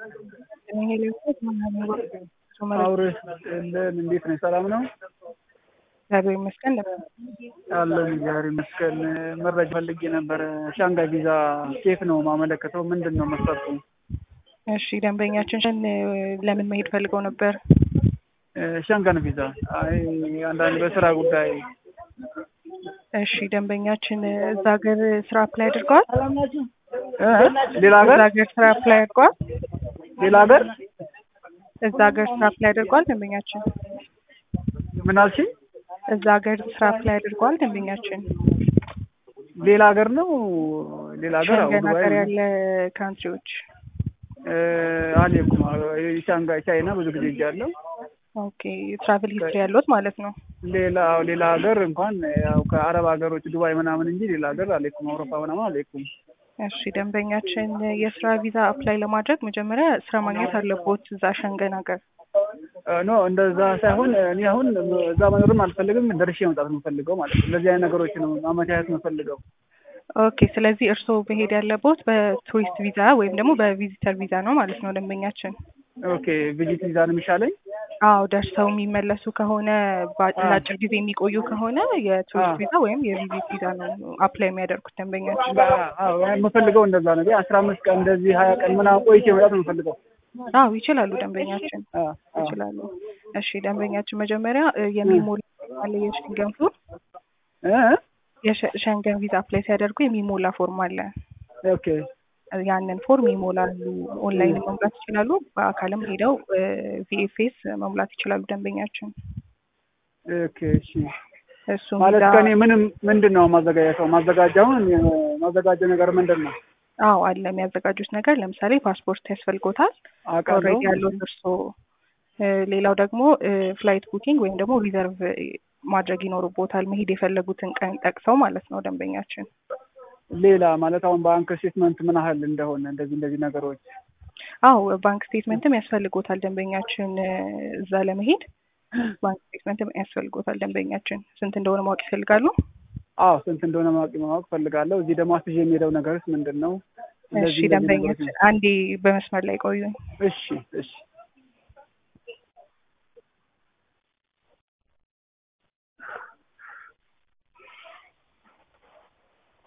አውሬ እንደምን እንዴት ነህ? ሰላም ነው እግዚአብሔር ይመስገን። አለን እግዚአብሔር ይመስገን። መረጃ ፈልጌ ነበረ። ሻንጋይ ቪዛ ኬት ነው ማመለከተው? ምንድን ነው መስፈርቱ? እሺ ደንበኛችን ለምን መሄድ ፈልገው ነበር? ሻንጋን ቪዛ። አይ አንዳንድ በስራ ጉዳይ። እሺ ደንበኛችን እዛ ሀገር ስራ አፕላይ አድርገዋል? እ? ሌላ እዛ ሀገር ሀገር ስራ አፕላይ አድርገዋል? ሌላ ሀገር እዛ ሀገር ስራ አፕላይ አድርገዋል ደንበኛችን? ምን አልሽኝ? እዛ ሀገር ስራ አፕላይ አድርገዋል ደንበኛችን? ሌላ ሀገር ነው ሌላ ሀገር አዎ፣ ሸንገን ዱባይ ሀገር ነው። ያለ ካንትሪዎች እ፣ አልሄድኩም። ሻንጋይ ቻይና ብዙ ጊዜ ሄጃለሁ። ኦኬ ትራቭል ሂስትሪ ያለዎት ማለት ነው። ሌላ አዎ፣ ሌላ ሀገር እንኳን ያው ከአረብ ሀገሮች ዱባይ ምናምን እንጂ ሌላ ሀገር አልሄድኩም። አውሮፓ ምናምን አልሄድኩም። እሺ ደንበኛችን የስራ ቪዛ አፕላይ ለማድረግ መጀመሪያ ስራ ማግኘት አለቦት እዛ ሸንገን ሀገር። እ፣ ኖ እንደዛ ሳይሆን እኔ አሁን እዛ መኖርም አልፈልግም፣ ደርሼ መምጣት ነው የምፈልገው ማለት ነው። እንደዚህ አይነት ነገሮች ነው ማመቻቸት የምፈልገው። ኦኬ ስለዚህ እርስዎ መሄድ ያለቦት በቱሪስት ቪዛ ወይም ደግሞ በቪዚተር ቪዛ ነው ማለት ነው ደንበኛችን። ኦኬ ቪዚት ቪዛ ነው የሚሻለኝ። አዎ ደርሰው የሚመለሱ ከሆነ በ- አ። ለአጭር ጊዜ የሚቆዩ ከሆነ የቱሪስት አ። ቪዛ ወይም የቪዚት ቪዛ ነው አፕላይ የሚያደርጉት ደንበኛችን። አዎ የምፈልገው እንደዛ ነው። አስራ አምስት ቀን እንደዚህ ሀያ ቀን ምናምን ቆይቼ መምጣት ነው የምፈልገው። አዎ ይችላሉ ደንበኛችን አ፣ አ። ይችላሉ። እሺ ደንበኛችን መጀመሪያ እ፣ የሚሞላ አለ የሸንገን ፎርም እ? የሸንገን ቪዛ አፕላይ ሲያደርጉ የሚሞላ ፎርም አለ። ኦኬ ያንን ፎርም ይሞላሉ። ኦንላይን መሙላት ይችላሉ። በአካልም ሄደው ቪኤፍኤስ መሙላት ይችላሉ ደንበኛችን። ኦኬ እሺ። እሱ ማለት ቪዛ ከኔ ምንም ምንድን ነው ማዘጋጀተው? ማዘጋጃውን ማዘጋጀው ነገር ምንድን ነው? አዎ አለ የሚያዘጋጁት ነገር ለምሳሌ ፓስፖርት ያስፈልጎታል አውቃለሁ። ኦልሬዲ ያሉት እርስዎ። እ፣ ሌላው ደግሞ ፍላይት ቡኪንግ ወይም ደግሞ ሪዘርቭ ማድረግ ይኖርቦታል መሄድ የፈለጉትን ቀን ጠቅሰው ማለት ነው ደንበኛችን። ሌላ ማለት አሁን ባንክ ስቴትመንት ምን ያህል እንደሆነ እንደዚህ እንደዚህ ነገሮች አዎ ባንክ ስቴትመንትም ያስፈልጎታል ደንበኛችን እ፣ እዛ ለመሄድ ባንክ ስቴትመንትም ያስፈልጎታል ደንበኛችን። ስንት እንደሆነ ማወቅ ይፈልጋሉ? አዎ ስንት እንደሆነ ማወቅ ማወቅ ፈልጋለሁ። እዚህ ደግሞ አስይዤ የሚሄደው ነገርስ ምንድን ነው? እሺ እንደዚህ እንደዚህ ደንበኛችን ነገሮች አንዴ በመስመር ላይ ቆዩኝ። እሺ እሺ